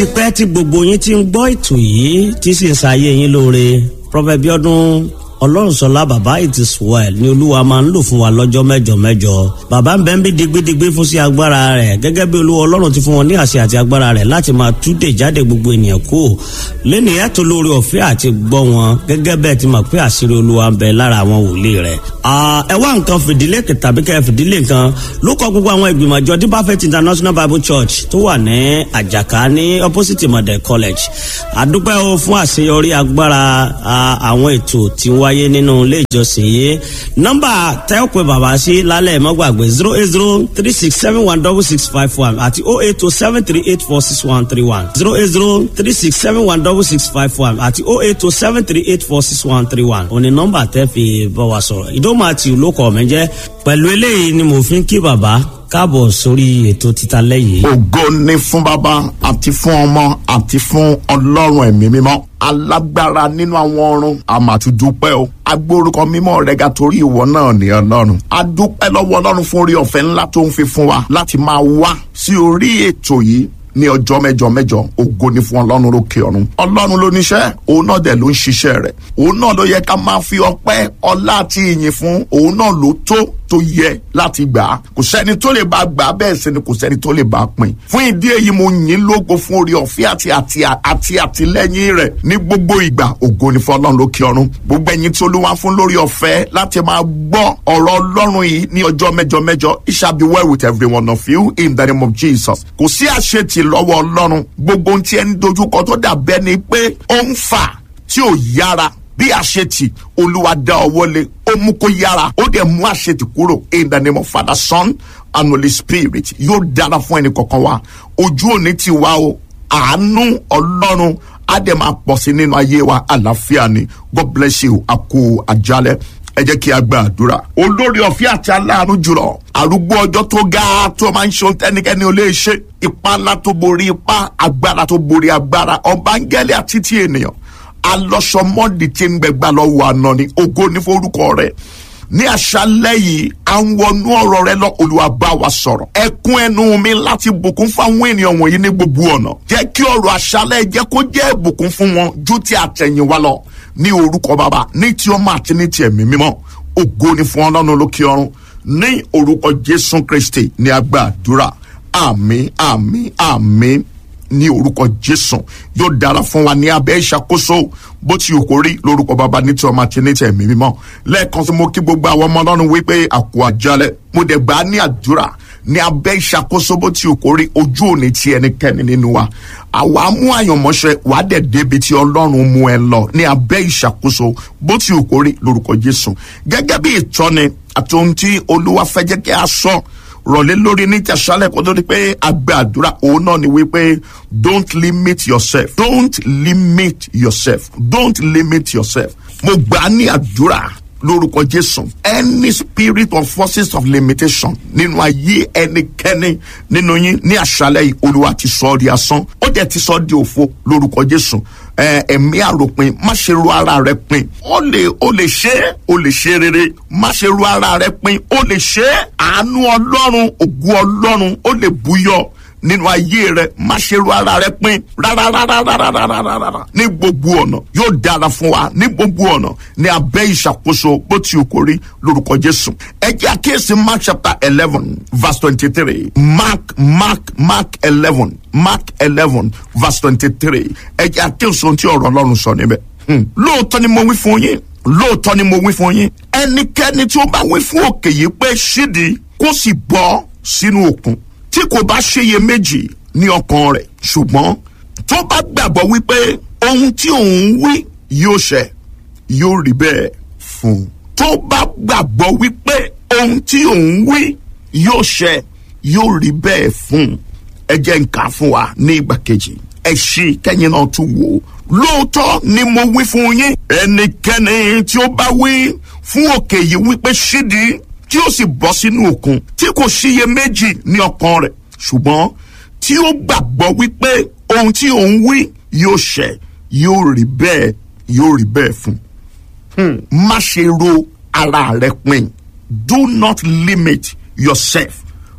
ti pẹ́ tí gbogbo yín ti ń gbọ́ ètò yìí tí sì ń ṣayé yín lóore Prophet Bíọ́dún ọlọ́runṣọlá bàbá it is well ni olúwa máa ń lò fún wa lọ́jọ́ mẹ́jọ mẹ́jọ bàbá ń bẹ́ ń bí digbidigbi fún sí agbára rẹ̀ gẹ́gẹ́ bí olúwa ọlọ́run ti fún wọn ní àṣẹ àti agbára rẹ̀ láti máa túdè jáde gbogbo ènìyàn kú lẹ́nu ẹ̀tọ́ lórí ọ̀fẹ́ àti gbọ́ wọn gẹ́gẹ́ bẹ́ẹ̀ ti mọ̀ pé àṣírí olúwa ń bẹ lára àwọn wòlíì rẹ̀. ẹ wá nǹkan fìdílé tàbí kẹ́ fìdílé nǹkan ló kọ gbogbo àwọn ìgbìmọ̀ àjọ Deeper Faith International Bible Church tó wà ní àjàká ní opposite model college àdúpẹ́ o fún àṣeyọrí agbára àwọn ètò tí ń wáyé nínú ilé ìjọsìn yìí nọ́mbà tẹ́ ò pé bàbá sí lálẹ́ mọ́gbàgbé zero eight zero three six seven one double six five one àti oh eight two seven three eight four six one three one zero eight zero three six seven one double six five one àti oh eight two seven three eight four six one three one òní nọ́mbà tẹ́ fi bá wa sọ̀rọ̀ ìdómọ̀ àti olókọ̀ mi jẹ́ pẹ̀lú eléyìí ni mo fi ń kí bàbá káàbọ̀ sórí ètò títa lẹ́yìn. ògo ni fún bàbá àti fún ọmọ àti fún ọlọ́run ẹ̀mí mímọ́ alágbára nínú àwọn ọ̀run àmàtúndúpẹ́ o agbórúkọ mímọ́ rẹ̀ ga torí ìwọ náà ní ọlọ́run adúpẹ́ lọ́wọ́ ọlọ́run fún orí ọ̀fẹ́ ńlá tó ń fi fún wa láti máa wá sí orí ètò yìí ní ọjọ́ mẹ́jọ mẹ́jọ ògo ni fún ọlọ́run lókè ọ̀run ọlọ́run ló níṣẹ́ òun náà dẹ̀ ló ń ṣiṣẹ́ rẹ̀ òun náà ló yẹ ká máa fi ọpẹ́ ọlá àti ìyìn fún òun náà ló tó tó yẹ láti gbà á kò sẹ́ni tó lè bá gbà á bẹ́ẹ̀ sẹ́ni kò sẹ́ni tó lè bá a pín fún ìdí èyí mo yìn lógo fún orí ọ̀fẹ́ àti àti àti àtìlẹ́yìn rẹ̀ ní gbogbo ìgbà ògo ni fún ọlọ́run lókè ọ̀run gbogbo ẹ̀yin tí olúwa fún lórí ọ̀fẹ́ láti máa gbọ́ ọ̀rọ̀ ọlọ́run yìí ní ọjọ́ mẹ́jọ mẹ́jọ it shall be well with every one of you in the name of Jesus kò sí àṣetì lọ́wọ́ ọlọ́run gbogbo ohun tí ẹni dojúkọ tó dà bẹ́ẹ̀ ni pé ó ń fà tí ò yára bí àṣetì olúwa dá ọwọ́ lé ó mú kó yára ó dẹ̀ mú àṣetì kúrò in the name of father son and holy spirit yóò dára fún ẹnì kọ̀ọ̀kan wa ojú òní ti wá o àánú ọlọ́run á dẹ̀ máa pọ̀ sí nínú ayé wa àlàáfíà ni god bless you àkó àjálẹ̀ ẹ jẹ́ kí a gba àdúrà. olórí ọ̀fẹ́ àti aláàánú jùlọ arúgbó ọjọ́ tó ga tó máa ń ṣe ohun tẹ́nikẹ́ni ò lè ṣe ipá ńlá tó borí ipá agbára tó borí agbára ọ̀bángẹ́lì àti ti ènìyàn alọ́sọmọ́dì tí ń gbẹgbà lọ́wọ́ àná ni ògo ní forúkọ rẹ̀ ní àṣálẹ́ yìí à ń wọnú ọ̀rọ̀ rẹ lọ Olúwa bá wa sọ̀rọ̀ ẹkún ẹnu mi láti bùkún fáwọn ènìyàn wọ̀nyí ní gbogbo ọ̀nà jẹ́ kí ọ̀rọ̀ àṣálẹ́ jẹ́ kó jẹ́ ìbùkún fún wọn ju ti àtẹ̀yìnwá lọ ní orúkọ bàbá ní ti ọmọ àti ní ti ẹ̀mí mímọ́ ògo ni fún ọlọ́run lókè ọ̀run ní orúkọ Jésù Kristi ní agbàdúrà àmín àmín àmín ní orúkọ jésù yóò dára fún wa ní abẹ́ ìṣàkóso bó ti yòókó rí lórúkọ bàbá ní tí ọmọ àti ní tí ẹ̀mí mímọ́ lẹ́ẹ̀kan tí mo kí gbogbo àwọn ọmọ ọlọ́run wípé àkó àjálẹ̀ mo dẹ̀ gbà á ní àdúrà ní abẹ́ ìṣàkóso bó ti yòókó rí ojú òní ti ẹnikẹ́ni nínú wa àwa mú àyànmọ́ṣẹ́ wà á dẹ̀ débi tí ọlọ́run mú ẹ lọ ní abẹ́ ìṣàkóso bó ti yòókó rí lórúkọ jésù gẹ́gẹ́ bí ìtọ́ni àti ohun tí olúwa fẹ́ jẹ́ kí a sọ rọ̀lẹ́ lórí ní tẹ̀sálẹ̀ kó tó di pé àgbẹ̀ àdúrà òun náà ni wípé don't limit yourself don't limit yourself don't limit yourself mo gbà á ní àdúrà lórúkọ jésù any spirit of forces of limitation nínú ayé ẹnikẹ́ni nínú yín ní àṣálẹ̀ yìí olúwa ti sọ ọ́ di asán ó jẹ́ ti sọ ọ́ di òfo lórúkọ jésù ẹ̀mí àròpin má ṣe ru ara rẹ pin ó lè ó lè ṣe é ó lè ṣe rere má ṣe ru ara rẹ pin ó lè ṣe é àánú ọlọ́run ògùn ọlọ́run ó lè búyọ nínú ayé rẹ má ṣe ru ara rẹ pin rárárárárárárárá ní gbogbo ọ̀nà yóò dára fún wa ní gbogbo ọ̀nà ní abẹ́ ìṣàkóso bó ti kò rí lórúkọ jésù ẹ jẹ́ àkíyèsí mark chapter eleven verse twenty-three mark mark mark eleven mark eleven verse twenty-three ẹ jẹ́ àkíyèsí ohun tí ọ̀rọ̀ ọlọ́run sọ níbẹ̀ lóòótọ́ ni mo wí fún yín lóòótọ́ ni mo wí fún yín ẹnikẹ́ni tí ó bá wí fún òkè yìí pé ṣídìí kó sì bọ́ sínú òkun tí kò bá ṣeyè méjì ní ọkàn rẹ̀ ṣùgbọ́n tó bá gbàgbọ́ wípé ohun tí òun wí yóò ṣẹ yóò rí bẹ́ẹ̀ fún un tó bá gbàgbọ́ wípé ohun tí òun wí yóò ṣẹ yóò rí bẹ́ẹ̀ fún un ẹ jẹ́ n kà fún wa ní ìgbà kejì ẹ ṣí kẹ́yìn náà tún wò ó lóòótọ́ ni mo wí fún yín ẹnikẹ́ni tí ó bá wí fún òkè yìí wípé ṣídìí tí ó sì bọ́ sínú òkun tí kò síye méjì ní ọkàn rẹ̀ ṣùgbọ́n tí ó gbàgbọ́ wípé ohun tí òun wí yóò ṣẹ yóò rí bẹ́ẹ̀ yóò rí bẹ́ẹ̀ fún un. má ṣe ro ara rẹ pin do not limit yourself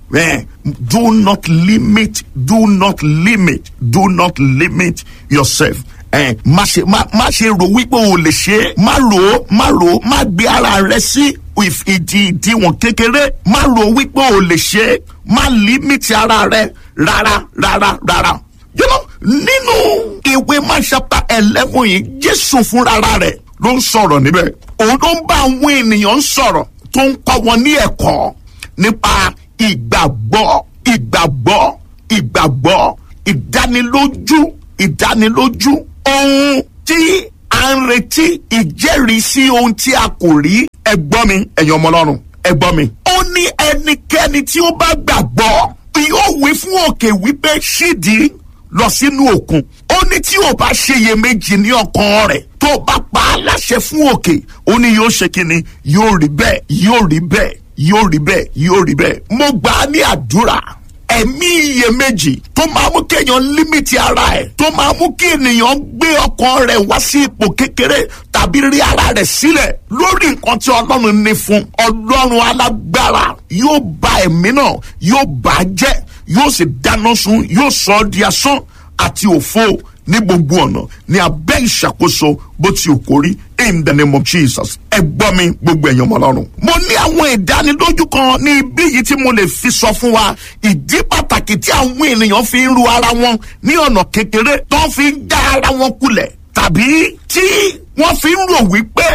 Eh, do not limit do not limit do not limit yourself eh, má ṣe má má ṣe rò wípé o lè ṣe é má rò ó má rò ó má gbé ara rẹ sí ìdí ìdíwọ̀n kékeré má rò wípé o lè ṣe é má limit ara rẹ rárá rárá rárá you know nínú ìwé má chapter eleven yìí jésù fúnra rẹ̀ ló ń sọ̀rọ̀ níbẹ̀ òun ló ń bá àwọn ènìyàn sọ̀rọ̀ tó ń kọ́ wọn ní ẹ̀kọ́ nípa ìgbàgbọ́ ìgbàgbọ́ ìgbàgbọ́ ìdánilójú ìdánilójú ohun tí a ń retí ìjẹ́rìísí ohun tí a kò rí ẹgbọ́n mi ẹ̀yin ọmọ ọlọ́run ẹgbọ́n mi. ó ní ẹnikẹ́ni tí ó bá gbàgbọ́ yóò wí fún òkè wípé ṣídìí lọ sínú òkun ó ní tí ò bá ṣeyèméjì ní ọkàn rẹ̀ tó bá pa á láṣẹ fún òkè ó ní yóò ṣe kíni yóò rí bẹ́ẹ̀ yóò rí bẹ́ẹ̀ yóò rí bẹ́ẹ̀ yóò rí bẹ́ẹ̀ mo gbà á ní àdúrà ẹ̀mí iyèméjì tó máa mú kéèyàn límìtì ara ẹ̀ tó máa mú kí ènìyàn gbé ọkàn rẹ̀ wá sí ipò kékeré tàbí rí ara rẹ̀ sílẹ̀ lórí nǹkan tí ọlọ́run ní fún ọlọ́run alágbára yóò ba ẹ̀mí náà yóò bà á jẹ́ yóò sì dáná sun yóò sọ ọ́ di asán àti òfo ní gbogbo ọ̀nà ní abẹ́ ìṣàkóso bó ti ò kórí in the name of jesus ẹ gbọ́ mi gbogbo ẹ̀yàn ọmọ ọlọ́run. mo ní àwọn ìdánilójú kan ní ibi yìí tí mo lè fi sọ fún wa ìdí pàtàkì tí àwọn ènìyàn fi ń ru ara wọn ní ọ̀nà kékeré tó ń fi ń dá ara wọn kulẹ̀ tàbí tí wọ́n fi ń rò wípé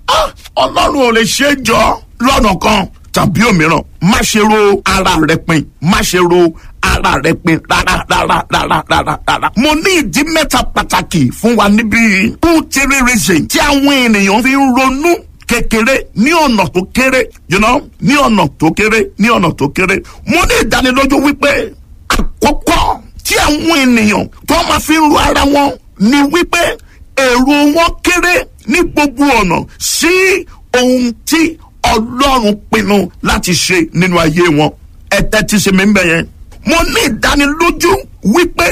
ọlọ́run ò lè ṣe é jọ lọ́nà kan tàbí òmíràn má ṣe ro ara rẹ pin má ṣe ro ara rẹ pin rárá rárá rárá rárá rárá. mo ní ìdí mẹ́ta pàtàkì fún wa níbí two three reasons tí àwọn ènìyàn fi ń ronú kékeré ní ọ̀nà tó kéré you know ní ọ̀nà tó kéré ní ọ̀nà tó kéré mo ní ìdánilójú wípé àkọ́kọ́ tí àwọn ènìyàn tó máa fi ń ro ara wọn ni wípé èrò wọn kéré ní gbogbo ọ̀nà sí ohun tí ọlọ́run pinnu láti ṣe nínú ayé wọn ẹ̀tẹ́ ti ṣe mí ń bẹ̀ yẹn. mo ní ìdánilójú wípé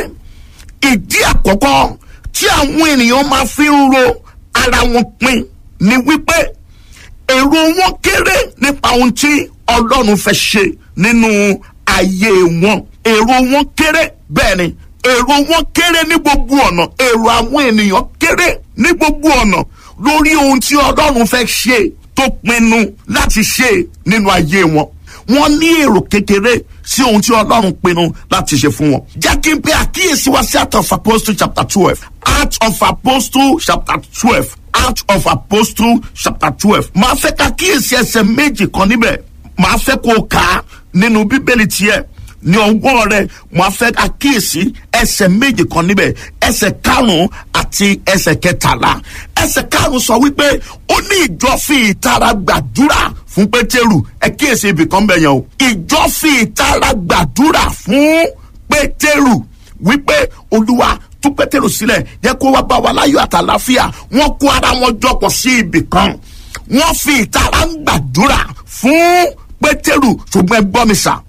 ìdí àkọ́kọ́ tí àwọn ènìyàn máa fi ń ro ara wọn pin ni wípé èrò wọn kéré nípa ohun tí ọlọ́run fẹ́ ṣe nínú ayé wọn èrò wọn kéré bẹ́ẹ̀ ni èrò wọn kéré ní gbogbo ọ̀nà èrò àwọn ènìyàn kéré ní gbogbo ọ̀nà lórí ohun tí ọlọ́run fẹ́ ṣe tó pinnu láti ṣe nínú ayé wọn wọn ní èrò kékeré sí ohun tí ọlọ́run pinnu láti ṣe fún wọn. jákè pé àkíyèsí wa sí Acts of Apostle chapter twelve Acts of Apostle chapter twelve Acts of Apostle chapter twelve máa fẹ́ ká kíyèsí ẹsẹ̀ méjì kan níbẹ̀ máa fẹ́ kó o kà á nínú bíbélì tiẹ̀ ní ọgbọ́n rẹ mo á fẹ́ àkíyèsí ẹsẹ̀ méjì kan níbẹ̀ ẹsẹ̀ karùn-ún àti ẹsẹ̀ kẹtàlá ẹsẹ̀ karùn-ún sọ wípé ó ní ìjọ fi ìtara gbàdúrà fún pétérù ẹ kíyèsí ibì kan bẹ̀ yẹn o ìjọ fi ìtara gbàdúrà fún pétérù wípé olúwa tú pétérù sílẹ̀ yẹ kó wá bá wa láyọ̀ àtàláfíà wọ́n kó ara wọn jọpọ̀ sí ibì kan wọ́n fi ìtara ń gbàdúrà fún pétérù ṣùgbọ́n ẹ gbọ́ mi sà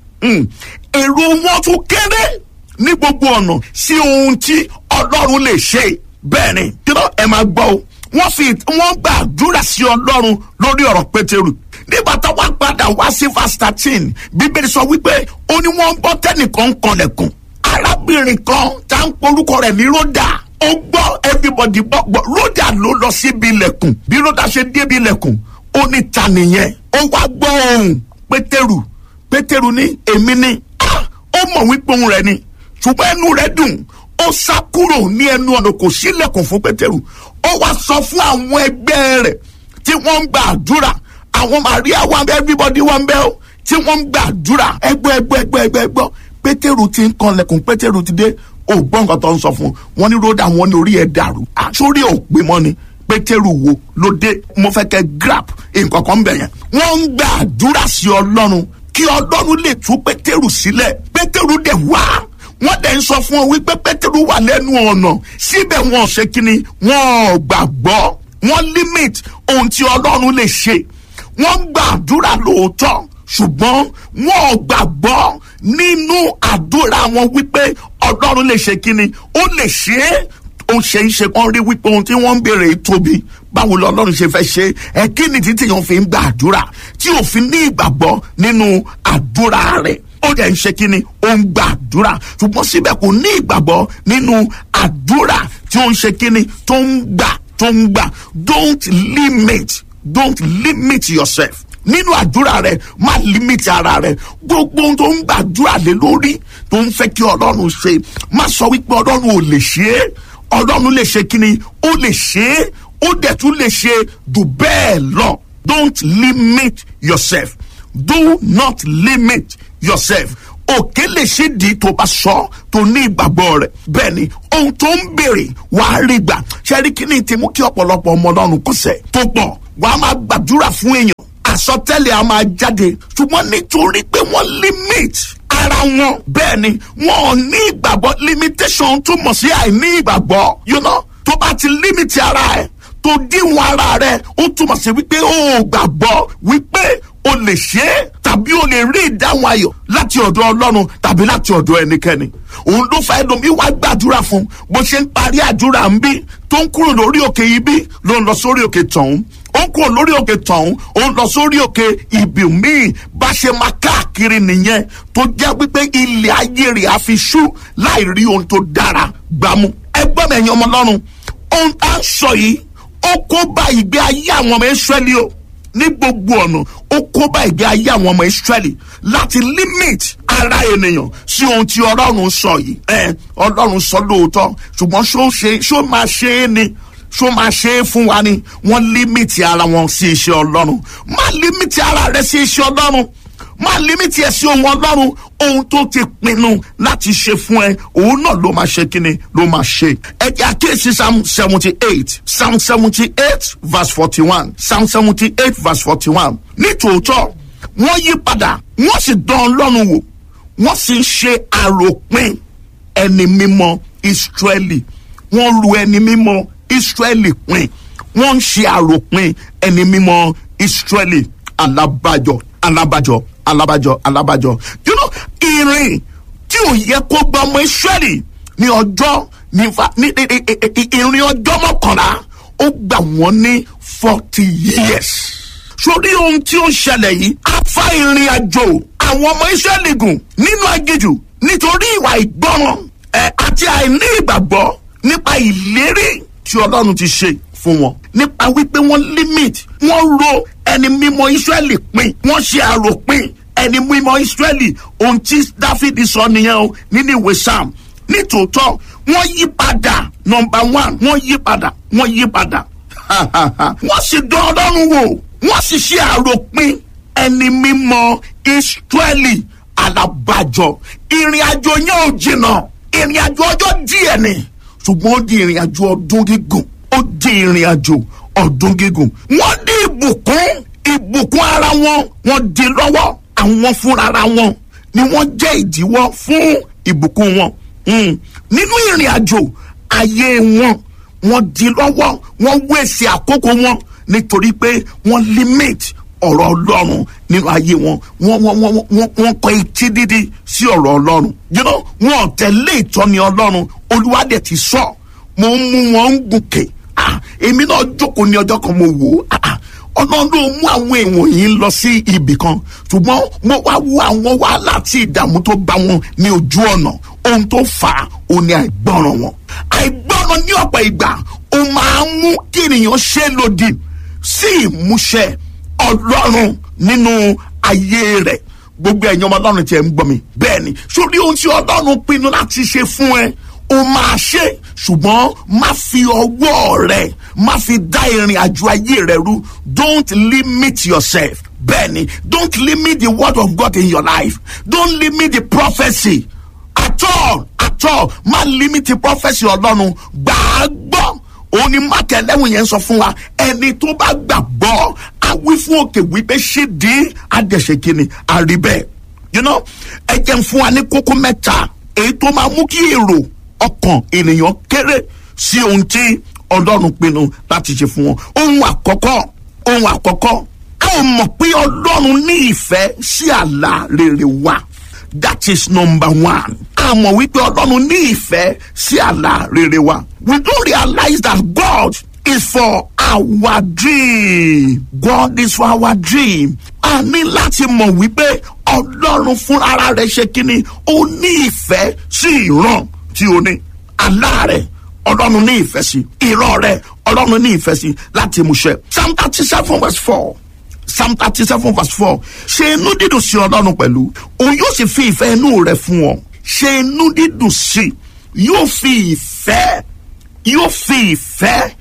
èrò wọn tún kéré ní gbogbo ọ̀nà sí ohun tí ọlọ́run lè ṣe bẹ́ẹ̀ ni kílọ̀ ẹ máa gbọ́ o wọ́n fi wọ́n gbàdúrà sí ọlọ́run lórí ọ̀rọ̀ pétérù nígbà tó wá padà wá sí verse thirteen bíbélì sọ wípé ó ní wọ́n gbọ́ tẹ́nìkan ń kanlẹ̀kùn arábìnrin kan tá ń porúkọ rẹ̀ ní ròdà ó gbọ́ everybody gbọ́ gbọ́ ròdà ló lọ síbi ilẹ̀kùn bí ròdà ṣe débi ilẹ̀kùn ó ní ta nìyẹn ó wá gbọ́ ohùn pétérù pétérù ní èmi ni ó mọ̀ wípé òun rẹ̀ ni ṣùgbọ́n ẹnu rẹ̀ dùn ó sá kúrò ní ẹnu ọ̀nà kò sílẹ̀kùn fún pétérù ó wá sọ fún àwọn ẹgbẹ́ rẹ̀ tí wọ́n ń gba àdúrà àwọn maria wà bẹ́ẹ̀ everybody wà bẹ́ẹ̀ o tí wọ́n ń gba àdúrà ẹgbẹ́ ẹgbẹ́ ẹgbẹ́ ẹgbẹ́ ẹgbọ́ pétérù ti ń kanlẹ̀kùn pétérù ti dé ó gbọ́ nǹkan tó ń sọ fún wọn ní ròdà wọn ní orí ẹ̀ dàrú àsórí ò pé mọ́ ni pétérù wo ló dé mo fẹ́ kẹ́ grab nǹkan kan bẹ̀ yẹn wọ́n ń gba àdúrà sí ọlọ́run kí ọlọ́run lè tú pétérù sílẹ̀ pétérù dẹ̀ wá wọ́n dẹ̀ ń sọ fún ọ wípé pétérù wà lẹ́nu ọ̀nà síbẹ̀ wọn ò ṣe kínní wọn ò gbàgbọ́ wọ́n limit ohun tí ọlọ́run lè ṣe wọ́n ń gbàdúrà lóòótọ́ ṣùgbọ́n wọn ò gbàgbọ́ nínú àdúrà wọn wípé ọlọ́run lè ṣe kínní ó lè ṣe é ó ṣe ń ṣe kán rí wípé ohun tí wọ́n ń béèrè tóbi báwo lọ́lọ́run ṣe fẹ́ ṣe ẹ kí ni títí yẹn fi ń gba àdúrà tí òfin ní ìgbàgbọ́ nínú àdúrà rẹ̀ ó dẹ̀ ń ṣe kíni ó ń gba àdúrà ṣùgbọ́n síbẹ̀ kò ní ìgbàgbọ́ nínú àdúrà tí ó ń ṣe kíni tó ń gbà tó ń gbà don't limit don't limit yourself nínú àdúrà rẹ má limit ara rẹ gbogbo ohun tó ń gbàdúrà lé lórí tó ń fẹ́ kí ọlọ́run ṣe má sọ wípé ọlọ́run ò lè ṣe é ọlọ́run lè ṣe kíni ó lè ṣe é ó dẹ̀ tún lè ṣe jù bẹ́ẹ̀ lọ don't limit yourself do not limit yourself òkè lè ṣe di tó bá sọ tó ní ìgbàgbọ́ rẹ̀ bẹ́ẹ̀ ni ohun tó ń béèrè wàá rí gbà ṣẹ́rí kíní ti mú kí ọ̀pọ̀lọpọ̀ ọmọ ọlọ́run kọsẹ̀ tó pọ̀ wàá máa gbàdúrà fún èèyàn àsọtẹ́lẹ̀ a máa jáde ṣùgbọ́n nítorí pé wọ́n limit ara wọn bẹ́ẹ̀ ni wọn ò ní ìgbàgbọ́ limitation túmọ̀ sí àìní ìgbàgbọ́ you know tó bá ti limit ara ẹ̀ tó díwọ̀n ara rẹ̀ ó túmọ̀ sí wípé ó gbàgbọ́ wípé o lè ṣe é tàbí o lè rí ìdáhùn ayọ̀ láti ọ̀dọ̀ ọlọ́run tàbí láti ọ̀dọ̀ ẹnikẹ́ni òun ló fa ẹlòmíì wá gbàdúrà fún bó ṣe ń parí àdúrà ń bí tó ń kúrò lórí òkè ibi ló ń lọ sórí òkè tọ̀hún ó ń kúrò lórí òkè tọ̀hún ó ń lọ sórí òkè ibì míì bá ṣe máa káàkiri nìyẹn tó jẹ́ wípé ilẹ̀ ayé rẹ̀ á fi ṣú láì rí ohun tó dára gbámú ẹgbẹ́ mi ẹ̀yin ọmọ ọlọ́run ohun tá ń sọ yìí ó kó bá ìgbé ayé àwọn ọmọ Ísírẹ́lì o ní gbogbo ọ̀nà ó kó bá ìgbé ayé àwọn ọmọ Ísírẹ́lì láti limit ara ènìyàn sí ohun tí ọlọ́run sọ yìí ẹ ọlọ́run sọ lóòótọ́ ṣùgbọ́n ṣó ṣe ṣó máa ṣe é ni ṣó máa ṣe é fún wa ni wọ́n limit ara wọn sí iṣẹ́ ọlọ́run má limit ara rẹ sí iṣẹ́ ọlọ́run má limit ẹ sí ohun ọlọ́run ohun tó ti pinnu láti ṣe fún ẹ òun náà ló máa ṣe kíni ló máa ṣe. ẹ jẹ́ àkíyèsí psalm seventy eight psalm seventy eight verse forty one psalm seventy eight verse forty one nítòótọ́ wọ́n yí padà wọ́n sì dán ọlọ́run wò wọ́n sì ń ṣe àròpin ẹni mímọ́ Ísírẹ́lì wọ́n ru ẹni mímọ́ Ísírẹ́lì pin wọ́n ń ṣe àròpin ẹni mímọ́ Ísírẹ́lì alábàjọ alábàjọ alábàjọ alábàjọ you know ìrìn tí ò yẹ kó gba ọmọ Ísírẹ́lì ní ọjọ́ ní ìrìn ọjọ́ mọ́kànlá ó gbà wọ́n ní forty years sórí ohun tí ó ń ṣẹlẹ̀ yìí á fa ìrìn àjò àwọn ọmọ Ísírẹ́lì gùn nínú aginjù nítorí ìwà ìgbọràn ẹ àti àìní ìgbàgbọ́ nípa ìlérí tí Ọlọ́run ti ṣe fún wọn nípa wípé wọ́n limit wọ́n ro ẹni mímọ́ Ísírẹ́lì pin wọ́n ṣe àròpin ẹni mímọ́ Ísírẹ́lì ohun tí Dáfídì sọ nìyẹn o nínú ìwé Sam nítòótọ́ wọ́n yí padà nọ́mbà one wọ́n yí padà wọ́n yí padà wọ́n sì dán Ọlọ́run wò wọ́n sì ṣe àròpin ẹni mímọ́ Ísírẹ́lì alábàjọ ìrìn àjò yẹn ò jìnnà ìrìn àjò ọjọ́ díẹ̀ ni ṣùgbọ́n ó di ìrìn àjò ọdún gígùn ó di ìrìn àjò ọdún gígùn wọ́n ní ìbùkún ìbùkún ara wọn wọ́n di lọ́wọ́ àwọn fúnra ara wọn ni wọ́n jẹ́ ìdíwọ́ fún ìbùkún wọn nínú ìrìn àjò ayé wọn wọ́n di lọ́wọ́ wọ́n wéṣẹ̀ àkókò wọn nítorí pé wọ́n limit ọ̀rọ̀ ọlọ́run nínú ayé wọn wọ́n wọ́n wọ́n wọ́n wọ́n kọ etí dídí sí ọ̀rọ̀ ọlọ́run you know wọn ò tẹ̀lé ìtọ́ni ọlọ́run olúwa dẹ̀ ti sọ mo ń mú wọn ń gùnkè ah èmi náà jókòó ní ọjọ́ kan mo wò ó ah ọlọ́run ló mú àwọn èèwọ̀n yìí lọ sí ibì kan ṣùgbọ́n mo wá wo àwọn wàhálà àti ìdààmú tó bá wọn ní ojú ọ̀nà ohun tó fà á ó ní àìgbọràn wọn àìgbọràn ní ọ̀pọ̀ ìgbà ó máa ń mú kí ènìyàn ṣe lòdì sí ìmúṣẹ ọlọ́run nínú ayé rẹ̀ gbogbo ẹ̀yin ọmọ ọlọ́run tí ẹ̀ ń gbọ́ mi bẹ́ẹ̀ ni sórí ohun tí ọlọ́run pinnu láti ṣe fún ẹ o máa ṣe ṣùgbọ́n má fi ọwọ́ rẹ má fi dá ìrìn àjò ayé rẹ rú don't limit yourself bẹ́ẹ̀ ni don't limit the word of God in your life don't limit the prophecy at all at all má limit the prophecy ọlọ́run gbàá gbọ́ òun ni máàkì ẹlẹ́wọ̀n yẹn sọ fún wa ẹni tó bá gbàgbọ́ á wí fún òkè wípé ṣé dín àdẹ̀ṣe kìíní àrí bẹ́ẹ̀ you know ẹ jẹ́ ń fún wa ní kókó mẹ́ta èyí tó máa mú kí èrò ọkàn ènìyàn kéré sí ohun tí ọlọ́run pinnu láti ṣe fún wọn ohun àkọ́kọ́ ohun àkọ́kọ́ a ò mọ̀ pé ọlọ́run ní ìfẹ́ sí àlá rere wa that is number one. a mọ̀ wípé ọlọ́run ní ìfẹ́ sí àlá rere wa. we don't realize that God is for our dream. God is for our dream. a ní láti mọ̀ wípé ọlọ́run fúnra rẹ̀ ṣe kínní ó ní ìfẹ́ sí ìran tí o ní àlá rẹ̀ ọlọ́run ní ìfẹ́ sí ìran rẹ̀ ọlọ́run ní ìfẹ́ sí láti múṣẹ. psalm thirty seven verse four psalm thirty seven verse four ṣe inú dídùn sí ọlọ́run pẹ̀lú òun yóò sì fi ìfẹ́ inú rẹ̀ fún ọ ṣe inú dídùn sí yóò fi ìfẹ́ yóò fi ìfẹ́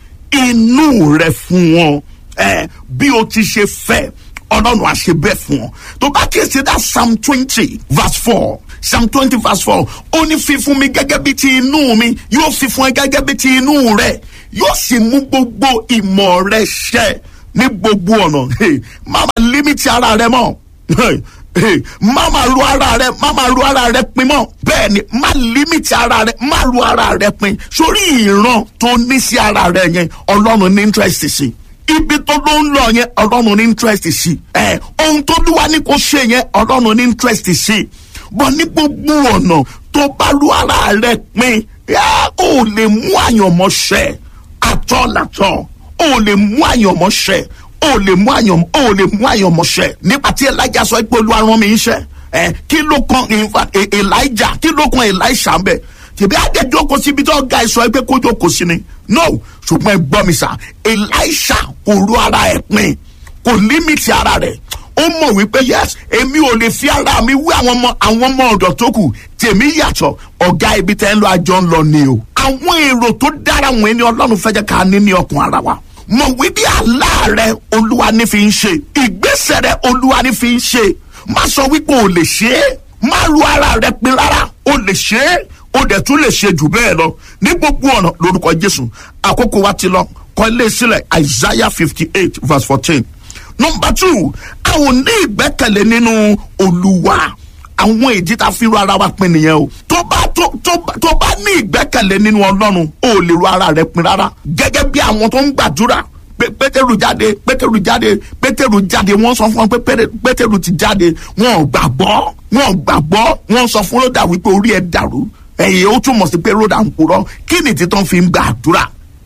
inú rẹ̀ fún ọ ẹ bí o ti ṣe fẹ́ ọlọ́run àṣẹ bẹ́ẹ̀ fún ọ tó bá kí ẹsẹ̀ dá psalm twenty verse four psalm twenty verse four ó ní fífún mi gẹ́gẹ́ bí ti inú mi yóò fi fún ẹ gẹ́gẹ́ bí ti inú rẹ yóò sì mú gbogbo ìmọ̀ rẹ ṣẹ ní gbogbo ọ̀nà Hey, má máa límítì ara rẹ mọ́ Hey, hey, má máa ru ara rẹ má máa ru ara rẹ pin mọ́ bẹ́ẹ̀ ni má límítì ara rẹ má ru ara rẹ pin sórí ìran tó ní sí ara rẹ yẹn ọlọ́run ní interest sí ibi tó ló ń lọ yẹn ọlọ́run ní interest sí ẹ ohun tó lúwa ní kó ṣe yẹn ọlọ́run ní interest sí bọ́ ní gbogbo ọ̀nà tó bá ru ara rẹ pin yá, ó lè mú àyànmọ́ ṣẹ àtọ́làtọ́ ó lè mú àyànmọ́ ṣẹ ó lè mú àyànmọ́ ó lè mú àyànmọ́ ṣẹ nígbà tí elijah sọ pé olúwa rán mi iṣẹ́ ẹ kí ló kan in fact, E- elijah kí ló kan elisha ń bẹ tìbí àjẹjọ́ kò síbi tó ga ìsọ pé kójó kò sí ni no ṣùgbọ́n ẹ gbọ́ mi sà elisha kò ru ara ẹ̀ pin kò límìtì ara rẹ̀ ó mọ̀ wípé yes èmi ò lè fi ara mi wí àwọn ọmọ àwọn ọmọ ọ̀dọ̀ tó kù tèmi yàtọ̀ ọ̀gá ibi tẹ́ ń lọ àjọ ń lọ ni o. àwọn èrò tó dára wọn ni ọlọ́run fẹ́ jẹ́ ká ní ní ọkàn ara wa. mọ̀ wípé àlá rẹ olúwa ní fi ń ṣe ìgbésẹ̀ rẹ olúwa ní fi ń ṣe má sọ wípé o lè ṣe é má ru ara rẹ pin rárá o lè ṣe é o dẹ̀ tún lè ṣe jù bẹ́ẹ̀ lọ ní gbogbo ọ̀nà lórúkọ jésù àkókò wa ti lọ kọ́ ilé sílẹ̀ isaiah fifty eight verse fourteen nọmba two a ò ní ìgbẹ́kẹ̀lé nínú olúwa àwọn ìdí tá a fi ru ara wa pin nìyẹn o tó bá tó tó tó bá ní ìgbẹ́kẹ̀lé nínú ọlọ́run o ò lè ru ara rẹ pin rárá gẹ́gẹ́ bí àwọn tó ń gbàdúrà pé pétérù jáde pétérù jáde pétérù jáde wọ́n sọ fún wọn pé Pétérù- pétérù ti jáde wọn ò gbàgbọ́ wọn ò gbàgbọ́ wọn sọ fún lódà wípé orí ẹ̀ dàrú ẹ̀yìn ó túmọ̀ sí pé lódà ń purọ́ kí ni títàn fi ń gbàdúrà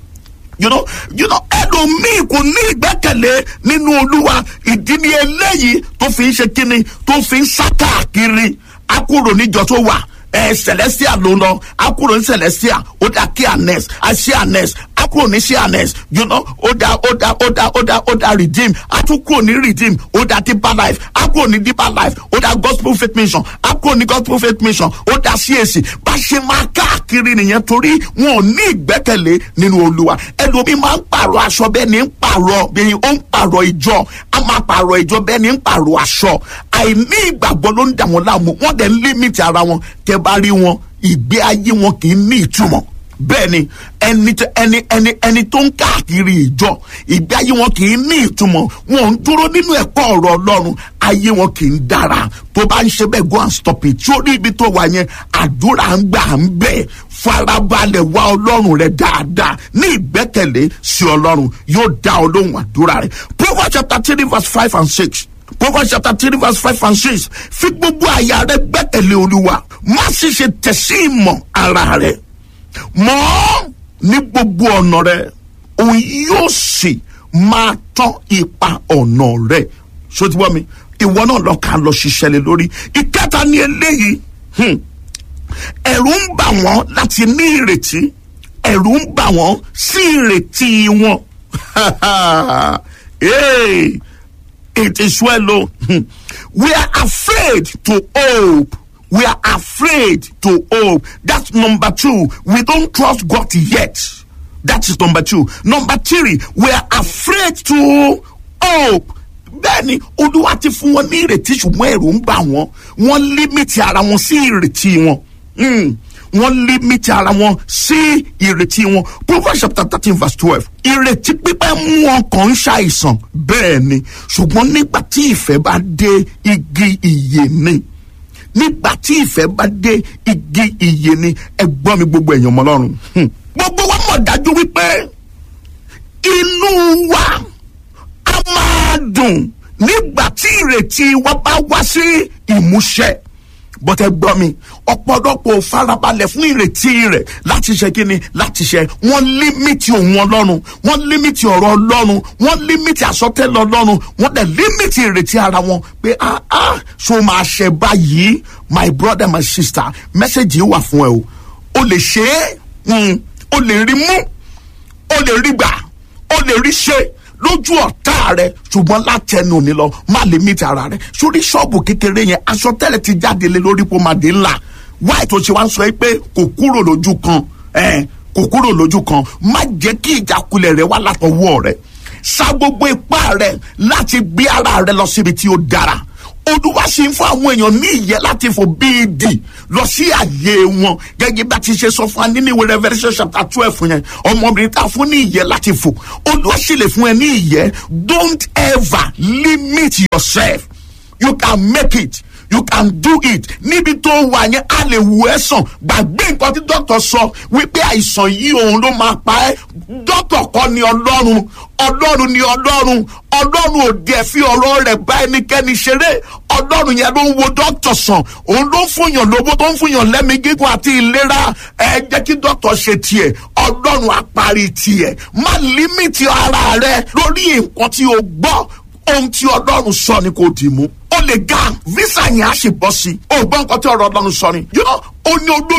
you know you know ẹlòmíì kò ní ìgbẹ́kẹ̀lé nínú olúwa ìdí ni eléyìí tó fi ń ṣe kíni tó fi ń sá káàkiri akúrò níjọ tó wà ẹ celestia ló ń lọ akúrò ní celestia ó dá kí anes àṣì anes akúrò ní ṣí anes you know ó dá ó dá ó dá ó dá ó dá redeem atúkúrò ní redeem ó dá deeper life akúrò ní deeper life ó dá gospel faith mission akúrò ní gospel faith mission ó dá cac bá ṣe máa káàkiri nìyẹn torí wọn ò ní ìgbẹ́kẹ̀lé nínú olúwa ẹlòmíín máa ń pààrọ̀ aṣọ bẹ́ẹ̀ ni ń pààrọ̀ bẹ́ẹ̀ ó ń pààrọ̀ ìjọ a máa pààrọ̀ ìjọ bẹ́ẹ̀ ni ń pààrọ̀ aṣọ àìní ìgbàgbọ́ ló ń dà wọ́n láàmú wọ́n dẹ̀ ń límìtì ara wọn tẹ́ bá rí wọn ìgbé ayé wọn kì í ní ìtumọ̀ bẹ́ẹ̀ ni ẹni tó- ẹni ẹni ẹni tó ń káàkiri ìjọ ìgbé ayé wọn kì í ní ìtumọ̀ wọn ń dúró nínú ẹ̀kọ́ ọ̀rọ̀ ọlọ́run ayé wọn kì í dára tó bá ń ṣe bẹ́ẹ̀ go and stop it sórí ibi tó wà yẹn àdúrà ń gbà ń bẹ̀ farabalẹ̀ wá ọlọ́run rẹ dáadáa ní ìgbẹ́kẹ̀lé sí ọlọ́run yóò dá ọ lóhùn àdúrà rẹ proverbs chapter three verse five and six proverbs chapter three verse five and six fi gbogbo àyà rẹ gbẹ́kẹ̀lé olúwa má sì ṣe tẹ̀sí ìmọ̀ ara rẹ mọ́ ní gbogbo ọ̀nà rẹ òun yóò sì máa tán ipa ọ̀nà rẹ sotibọ́ mi ìwọ náà lọ ká lọ ṣiṣẹ́ lé lórí ìkẹta ní eléyìí hmm, ẹ̀rù ń bà wọ́n láti ní ìrètí ẹ̀rù ń bà wọ́n sí ìrètí wọn hey, it is well o Hmm. we are afraid to hope we are afraid to hope that's number two we don't trust God yet that is number two number three we are afraid to hope bẹ́ẹ̀ni olúwa ti fún wọn ní ìrètí ṣùgbọ́n ẹ̀rù ń bà wọ́n wọ́n límìtì ara wọn sí ìrètí wọn Mm. wọ́n límìtì ara wọn sí ìrètí wọn proverbs chapter thirteen verse twelve ìrètí pípẹ́ mú ọkàn ń ṣàìsàn bẹ́ẹ̀ ni ṣùgbọ́n nígbà tí ìfẹ́ bá dé igi ìyè ni nígbà tí ìfẹ́ bá dé igi ìyè ni ẹ gbọ́ mi gbogbo èèyàn mọ́ lọ́rùn Hmm. gbogbo wa mọ̀ dájú wípé inú wa a máa dùn nígbà tí ìrètí wa bá wá sí ìmúṣẹ bọ́tẹ́ gbọ́ mi ọ̀pọ̀lọpọ̀ farabalẹ̀ fún ìrètí rẹ̀ láti ṣe kíni láti ṣe wọ́n límìtì òun ọlọ́run wọ́n límìtì ọ̀rọ̀ ọlọ́run wọ́n límìtì àsọtẹ́lẹ̀ ọlọ́run wọ́n dẹ̀ límìtì ìrètí ara wọn pé ah ah so máa ṣe báyìí my brother my sister mẹ́sẹ̀gì wà fún ẹ o o lè ṣe é o lè rí mú o lè rí gbà o lè rí ṣe lójú ọ̀tá rẹ ṣùgbọ́n látẹnu mi lọ má lè mí ti ara rẹ sórí ṣọ́ọ̀bù kékeré yẹn aṣọ tẹ́lẹ̀ ti jáde lé lórí pọ́nmadé ńlá wáyé tó ṣe wá ń sọ pé kò kúrò lójú kan kò kúrò lójú kan má jẹ́ kí ìjákulẹ̀ rẹ wá látọwọ́ rẹ sa gbogbo ipá rẹ láti gbé ara rẹ lọ síbi tí ó dára olúwa ṣe ń fún àwọn èèyàn ní ìyẹ́ láti fò bíi dì lọ sí àyè wọn gẹ́gẹ́ bá ti ṣe sọ fún wa nínú ìwé revolution chapter twelve yẹn ọmọbìnrin tá a fún ní ìyẹ́ láti fò olúwa ṣe lè fún ẹ ní ìyẹ́ don't ever limit yourself you can make it you can do it níbi tó wà yẹn a lè wù ẹ́ sàn gbàgbé nǹkan tí dókítà sọ wípé àìsàn yìí òun ló máa pa ẹ́ dókítà kọ́ ni ọlọ́run ọlọ́run ni ọlọ́run ọlọ́run ò dẹ̀ fi ọ̀rọ̀ rẹ̀ bá ẹnikẹ́ni ṣeré ọlọ́run yẹn ló ń wo dókítà sàn òun ló ń fúnyàn lówó tó ń fúnyàn lẹ́mí gígùn àti ìlera ẹ jẹ́ kí dókítà ṣe tiẹ̀ ọlọ́run á parí tiẹ̀ má límìtì ara rẹ lórí nǹkan tí o gbọ́ ohun tí ọlọ́run sọ ni kò dì mú ó lè ga visa yẹn á sì bọ́ sí i ó gbọ́ nǹkan tí ọ̀rọ̀ ọlọ́run sọ ni yóò ó ní olórí.